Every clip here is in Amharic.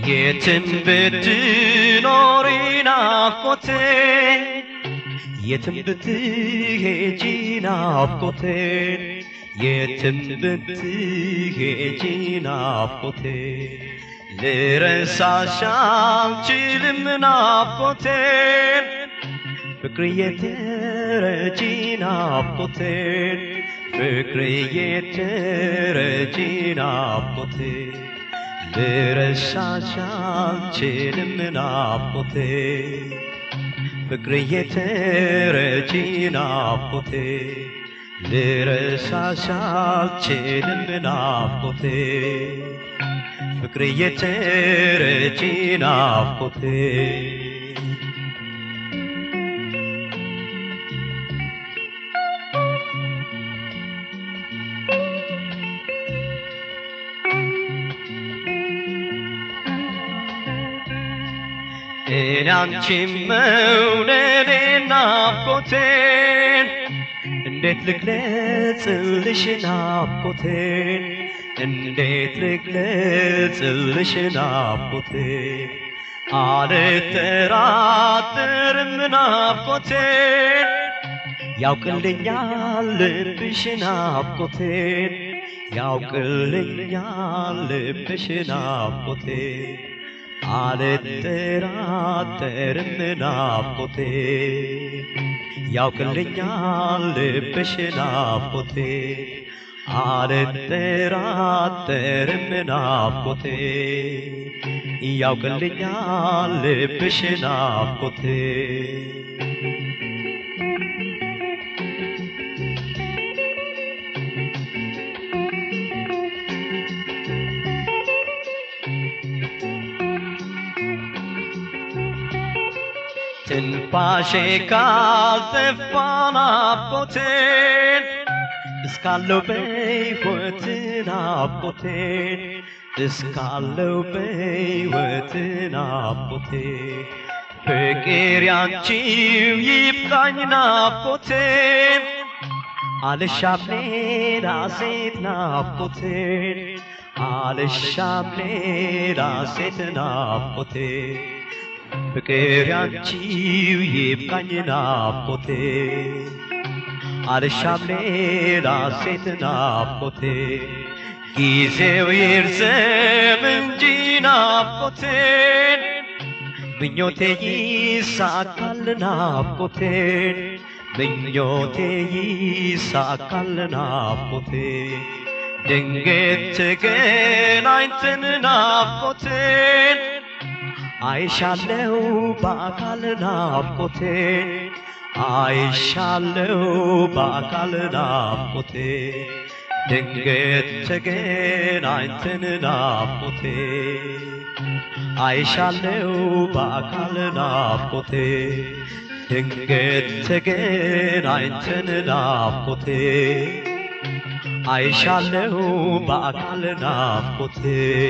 የትም ብትኖሪ ናፍቆቴ የትም ብትሄጂ ናፍቆቴ የትም ብትሄጂ ናፍቆቴ ልረሳሽ አልችልም ናፍቆቴን ፍቅርዬ ተረጂ ናፍቆቴን ፍቅርዬ ተረጂ ናፍቆቴን ልረሳሽ አልችልም ናፍቆቴን ፍቅርዬ ተረጂ ናፍቆቴን ልረሳሽ አልችልም ናፍቆቴን ፍቅርዬ ተረጂ ናፍቆቴን እኔ አንቺን መውደዴ ናፍቆቴን እንዴት ልግለጽልሽ ናፍቆቴን እንዴት ልግለጽልሽ ናፍቆቴን አልጠራጠርም ናፍቆቴን ያውቅልኛል ልብሽ ናፍቆቴን ያውቅልኛል ልብሽ ናፍቆቴን አልጠራጠርም ናፍቆቴ ያውቅልኛል ልብሽ ናፍቆቴ አልጠራጠርም ናፍቆቴ ያውቅልኛል ልብሽ ናፍቆቴ ትንፋሼ ካልጠፋ ናፍቆቴን እስካለው በሕይወት ናፍቆቴን እስካለው በሕይወት ናፍቆቴን ፍቅር ያንቺው ይብቃኝ ናፍቆቴን አልሻም ሌላ ሴት ናፍቆቴን አልሻም ሌላ ሴት ናፍቆቴን ፍቅር ያንቺው ይብቃኝ ናፍቆቴ አልሻም ሌላ ሴት ናፍቆቴ ጊዜው ይርዘም እንጂ ናፍቆቴን ምኞቴ ይሳካል ናፍቆቴን ምኞቴ ይሳካል ናፍቆቴ ድንገት ተገናኝተን ናፍቆቴን አይሻለው በአካል ናፍቆቴ አይሻለው በአካል ናፍቆቴ ድንገት ተገናኝተን ናፍቆቴ አይሻለው በአካል ናፍቆቴ ድንገት ተገናኝተን ናፍቆቴ አይሻለው በአካል ናፍቆቴ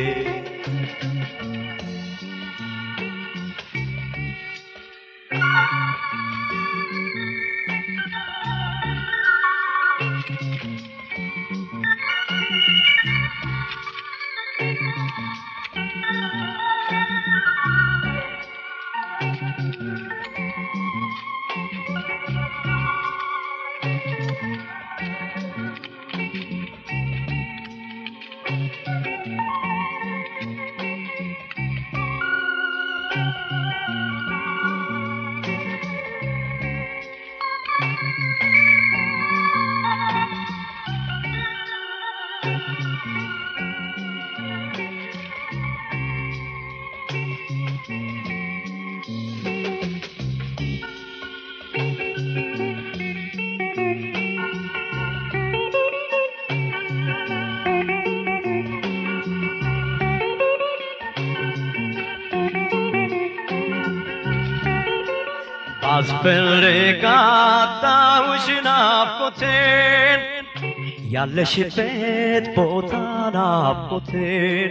አስፈልጋታውሽ ናፍቆቴን ያለሽበት ቦታ ናፍቆቴን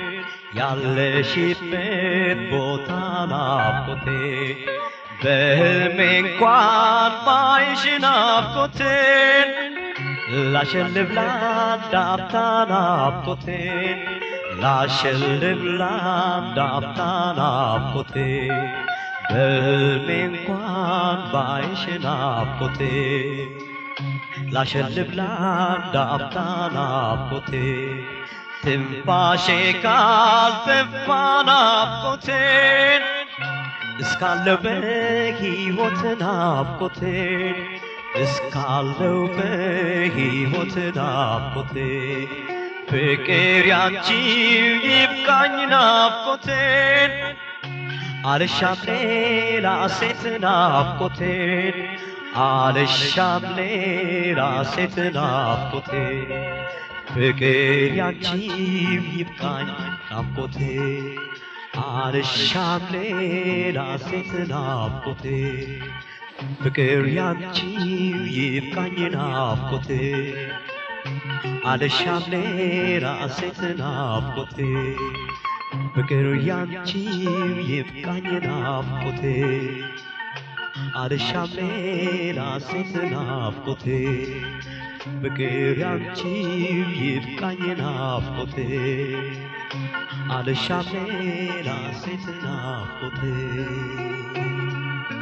ያለሽበት ቦታ ናፍቆቴን በህልሜ እንኳን ባይሽ ናፍቆቴን ላሸልብ ላዳፍታ ናፍቆቴን ላሸልብ ላንድ አፍታ ናፍቆቴ በሕልሜ እንኳን ባይሽ ናፍቆቴ ላሸልብ ላንድ አፍታ ናፍቆቴ ትንፋሼ ካልጠፋ ናፍቆቴን እስካለው በሕይወት ናፍቆቴን እስካለው በሕይወት ናፍቆቴ ፍቅር ያንቺው ይብቃኝ ናፍቆቴን አልሻም ሌላ ሴት ናፍቆቴን አልሻም ሌላ ሴት ናፍቆቴን ፍቅር ያንቺው ይብቃኝ ናፍቆቴ አልሻም ሌላ ሴት ናፍቆቴ ፍቅር ያንቺው ይብቃኝ ናፍቆቴ አልሻም ሌላ ሴት ናፍቆቴ ፍቅር ያንቺው ይብቃኝ ናፍቆቴ አልሻም ሌላ ሴት ናፍቆቴ ፍቅር ያንቺው ይብቃኝ ናፍቆቴ አልሻም ሌላ ሴት ናፍቆቴ